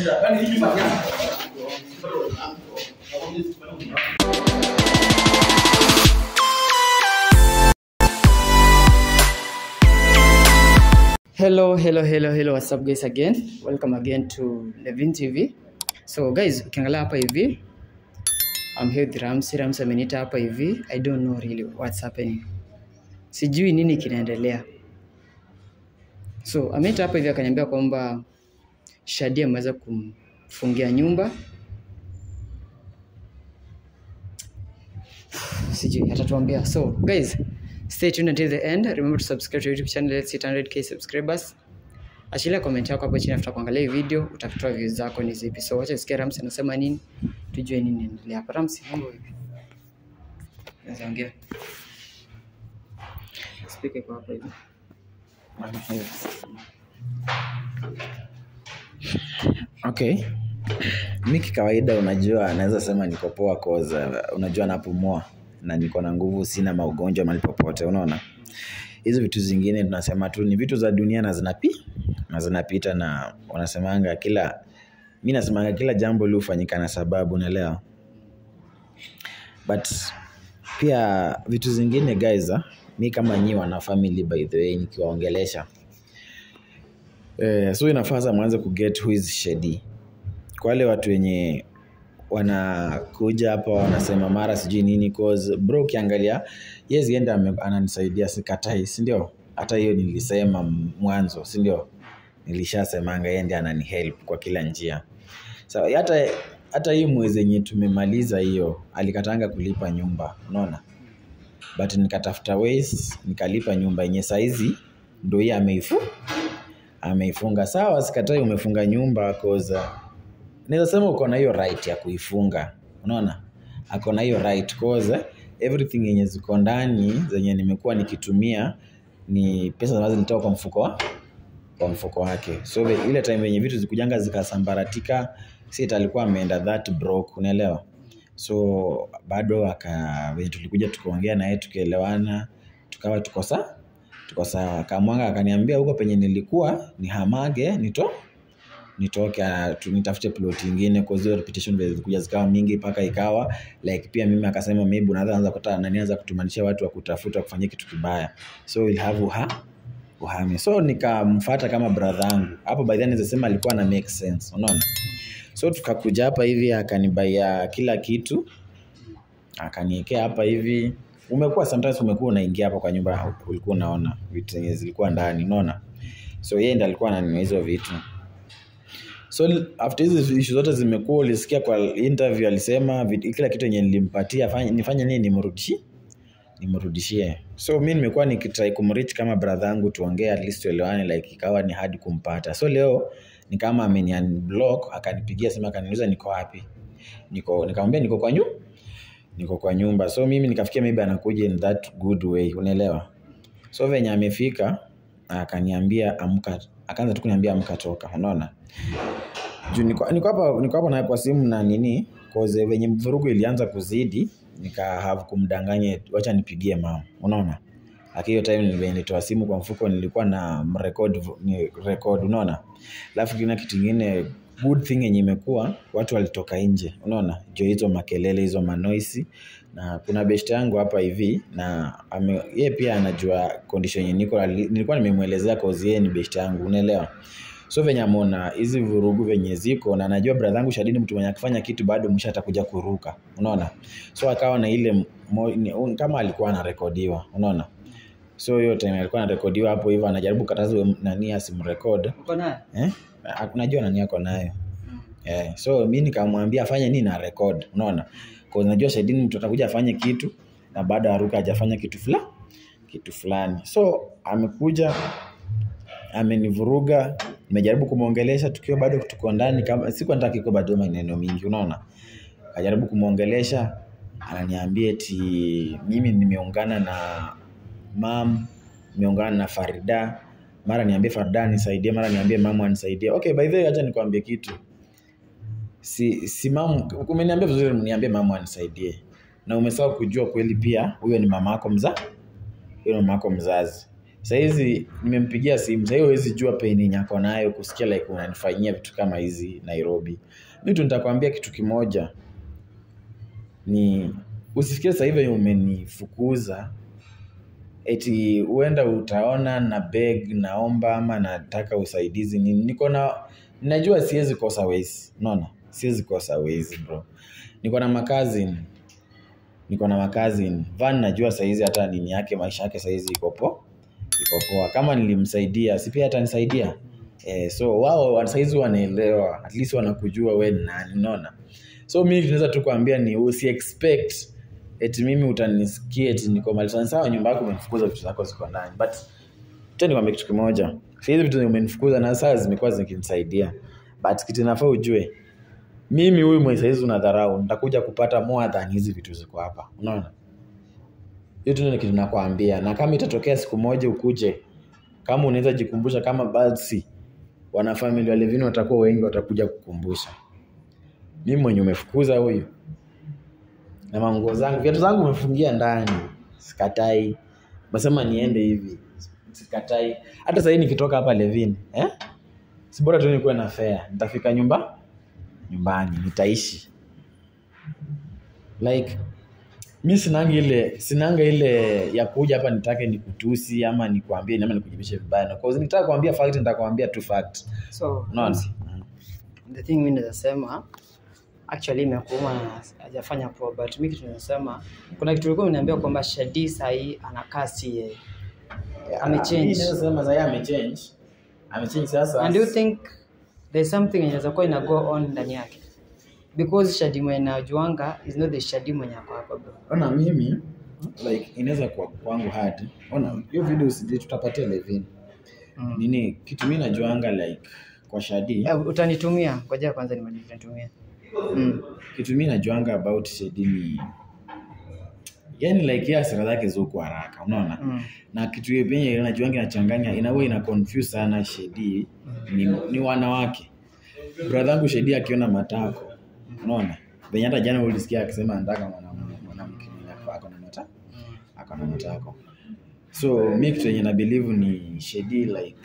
hello hello hello hello what's up guys again welcome again to levin tv so guys ukiangalia hapa hivi I'm here with Ramsey. Ramsey ameniita hapa hivi i don't know really what's happening sijui nini kinaendelea so ameniita hapa hivi akaniambia kwamba shadi ameweza kumfungia nyumba sijui atatuambia so guys stay tuned until the end remember to subscribe to youtube channel let's hit 100k subscribers achilia comment yako hapo chini after kuangalia hii video utatoa views zako ni zipi so wacha sikia Ramsey anasema nini tujue nini inaendelea hapa Ramsey mambo vipi naweza ongea speaker iko hapa hivi okay mi kikawaida unajua naweza sema niko poa koza unajua napumua na niko na nguvu sina maugonjwa mali popote unaona hizo vitu zingine tunasema tu ni vitu za dunia na zinapi na zinapita na wanasemanga kila mi nasemanga kila jambo liufanyika na sababu unaelewa but pia vitu zingine guys ah, mi kama nyi wana family by the way nikiwaongelesha eh, so inafaa sasa mwanze kuget who is shady kwa wale watu wenye wanakuja hapa wanasema mara sijui nini cause bro ukiangalia yes enda ame- ananisaidia sikatai sindio hata hiyo nilisema mwanzo sindio nilishasemanga yeye ndiye anani help kwa kila njia so, hata hata hii mwezi yenye tumemaliza hiyo alikatanga kulipa nyumba unaona but nikatafuta ways nikalipa nyumba yenye saizi ndo hii ameifu ameifunga sawa sikatai umefunga nyumba koza naweza sema uko na hiyo right ya kuifunga unaona ako na hiyo right cause everything yenye ziko ndani zenye nimekuwa nikitumia ni pesa ambazo nilitoka kwa mfuko wa kwa mfuko wake so the- ile time yenye vitu zikujanga zikasambaratika sit alikuwa ameenda that broke unaelewa so bado aka venye tulikuja tukaongea naye tukielewana tukawa tuko sa tuko sawa kamwanga akaniambia huko penye nilikuwa ni hamage nito nitoke ah, tu- nitafute plot ingine kwa hizo repetition vile zilikuja zikawa mingi mpaka ikawa like pia mimi akasema maybe unaweza anza kuta nani anza kutumanisha watu wa kutafuta kufanyia kitu kibaya so we'll have uha uhame so nikamfuata kama brother yangu hapo by then naweza sema alikuwa na make sense unaona so tukakuja hapa hivi akanibaia kila kitu akaniekea hapa hivi umekuwa sometimes umekuwa unaingia hapa kwa nyumba ulikuwa unaona vitu zenye zilikuwa ndani unaona so yeye ndiye alikuwa ananunua hizo vitu so after hizi issue zote zimekuwa ulisikia kwa interview alisema vit- kila kitu yenye nilimpatia fanya- nifanye nini nimrudishie nimrudishie so mi nimekuwa nikitrai kumrich kama brother yangu tuongee at least tuelewane like ikawa ni hadi kumpata so leo ni kama ameniunblock akanipigia sema akaniuliza niko wapi niko nikamwambia niko kwa nyu niko kwa nyumba so mimi nikafikia maybe anakuja in that good way unaelewa so venye amefika akaniambia amka akaanza tu kuniambia amka toka unaona juu niko niko hapa niko hapa naye kwa simu na nini cause venye vurugu ilianza kuzidi nika have kumdanganya wacha nipigie mama unaona lakini hiyo time nilikuwa nilitoa simu kwa mfuko nilikuwa na record ni record unaona alafu kina kitu kingine good thing yenye imekuwa watu walitoka nje unaona jo hizo makelele hizo manoisi na kuna best yangu hapa hivi na ame, ye pia anajua condition yenye niko ali- nilikuwa nimemwelezea cause yeye ni best yangu unaelewa so venye ameona hizi vurugu venye ziko na najua brother yangu shadini mtu mwenye akifanya kitu bado mwisho atakuja kuruka unaona so akawa na ile mo, ni, kama alikuwa anarekodiwa unaona so hiyo time alikuwa anarekodiwa hapo hivyo anajaribu kataza nani asimrekod uko naye eh? Ah, unajua nani ako nayo eh, so mi nikamwambia afanye nini na record unaona Cause najua shahidini mtu atakuja afanye kitu na baada ya ruka hajafanya kitu fulani kitu fulani so amekuja amenivuruga nimejaribu kumwongelesha tukiwa bado tuko ndani kama siku nataka iko bado maneno mingi unaona akajaribu kumwongelesha ananiambia eti mimi nimeungana na mam nimeungana na farida mara niambie farida nisaidie mara niambie mama anisaidie okay by the way acha nikwambie kitu si si mamu umeniambia vizuri niambie mama anisaidie na umesahau kujua kweli pia huyo ni mama yako mza huyo ni mama yako mzazi sahizi nimempigia simu sahii huwezi jua pain yenye ako nayo kusikia like unanifanyia vitu kama hizi nairobi mi tu nitakwambia kitu kimoja ni usifikie sasa hivi umenifukuza eti huenda utaona na beg naomba ama nataka usaidizi ni niko na najua siwezi kosa wezi unaona siwezi kosa wezi bro niko na makazin niko na makazin van najua saizi hata nini yake maisha yake saizi iko po iko poa kama nilimsaidia si pia atanisaidia eh, so wao saizi wanaelewa at least wanakujua we ni nani unaona so mi tunaweza tu kuambia ni usi expect eti mimi utanisikia eti niko mali fulani. sawa nyumba yako umenifukuza vitu zako ziko ndani but tena nikwambia kitu kimoja hizi vitu zenye umenifukuza na saa zimekuwa zikinisaidia but kitu nafaa ujue mimi huyu mwenye saizi unadharau nitakuja kupata more than hizi vitu ziko hapa unaona hiyo tu ndio kitu nakwambia na kama itatokea siku moja ukuje kama unaweza jikumbusha kama basi wanafamilia wa Levin watakuwa wengi watakuja kukumbusha mimi mwenye umefukuza huyu na manguo zangu viatu zangu umefungia ndani sikatai nasema niende hivi sikatai hata sahii nikitoka hapa Levin eh? si bora tu nikuwe na fare nitafika nyumba nyumbani nitaishi like mi sinanga ile sinanga ile ya kuja hapa nitake nikutusi ama nikuambie ama nikujibishe vibaya na cause nitaka kuambia fact nitakwambia tu fact so unaona the thing mi nawezasema actually imekuuma na hajafanya poa but mi kitu nasema kuna kitu ulikuwa uniambia kwamba shadi sahii anakaa si yeye Amechange. Mi naweza sema sasa amechange amechange sasa and do you think there's something inaweza kuwa ina go on ndani yake because shadi mwenye najuanga is not the shadi mwenye ako hapa bro ona mimi like inaweza kuwa kwangu hard ona hiyo video usije tutapatia Levin mm. nini kitu mimi najuanga like kwa Shadi Eh, utanitumia ngoja kwanza nimalize nitumie mm. kitu mimi najuanga about Shadi ni yani like yeye hasira zake ziko haraka unaona Mm. na kitu yenye penye najuanga inachanganya inawe ina confuse sana Shedi ni, ni wanawake brother yangu Shedi akiona matako unaona venye hata jana ulisikia akisema anataka mwanamume mwanamke mwenye ako na matako Mm. ako na matako so mi kitu yenye na believe ni Shedi like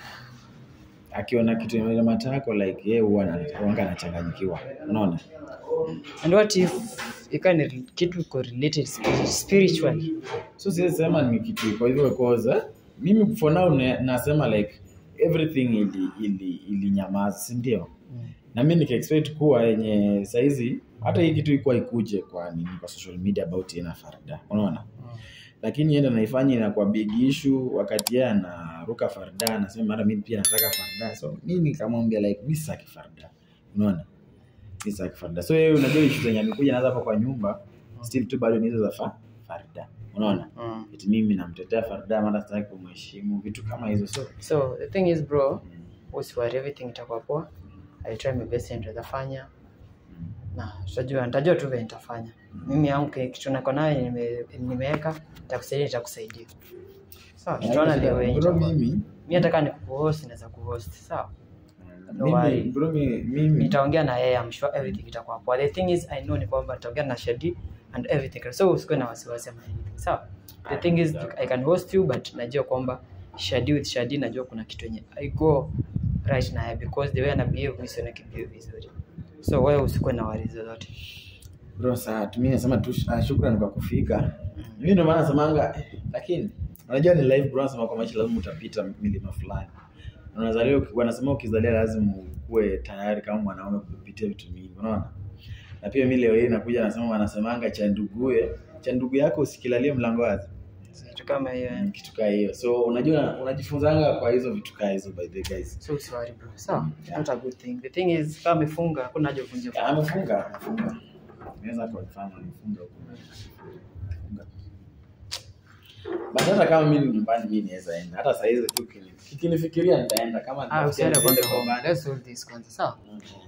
akiona kitu yenye matako like yeye huwa ana- huwanga anachanganyikiwa unaona and what if ikawa ni kitu iko related spiri- spiritually so siwezi sema ni kitu kwa hivyo cause eh, mimi for now na- nasema like everything ili ili ilinyamaza si ndio mm. na mi nikaexpect kuwa yenye saizi hata hii kitu ikuwa ikuje kwa nini kwa social media about yeye na Farda unaona Mm. lakini yenda naifanya inakuwa big issue wakati yeye anaruka Farda anasema mara mimi pia nataka Farda so mi nikamwambia like mi sitaki Farda unaona mi sitaki Farda so yeye unajua issue zenye amekuja nazo hapa kwa nyumba still tu bado ni hizo za fa, Farda unaona Mm. eti mimi namtetea Farda mara sitaki kumheshimu vitu kama hizo so so the thing is bro mm, usiwari everything itakuwa poa I try my best and nitafanya mm, na tutajua nitajua tu vile nitafanya mimi yangu ki- kitu nako nayo nime- nimeweka nitakusaidia nitakusaidia sawa tutaona leo bro wenye mimi mi hata kama nikuhost naweza kuhost sawa No mimi worry. bro mi- mimi nitaongea na yeye I'm sure everything itakuwa poa the thing is I know ni kwamba nitaongea na Shadi and everything so usikuwe na wasiwasi ama anything sawa the thing is I can host you but najua kwamba Shadi with Shadi najua kuna kitu yenye I go right na yeye because the way ana behave mimi sioni kibehave vizuri so wewe usikuwe na worries zozote bro saa mi nasema tu ah, shukrani kwa kufika mimi ndio maana nasemanga eh, lakini unajua ni live bro nasema kwa maisha lazima utapita milima fulani Na unazaliwa wanasema ukizalia lazima ukuwe tayari kama mwanaume kupitia vitu mingi unaona na pia mi leo hii nakuja nasema wanasemanga cha nduguye cha ndugu yako usikilalie mlango wazi kitu kama hiyo yani. kitu kaa hiyo so unajua unajifunzanga kwa hizo vitu kaa hizo by the guys so usiwari bro sawa Yeah. not a good thing the thing is kama amefunga hakuna haja uvunje Ya, amefunga amefunga naweza confirm amefunga huko Amefunga. but hata kama mimi ni nyumbani mimi naweza enda hata saa hizi tu kini- kikinifikiria nitaenda kama ah nitafikia usiende niende kwanza kwa home let's solve this kwanza sawa baba.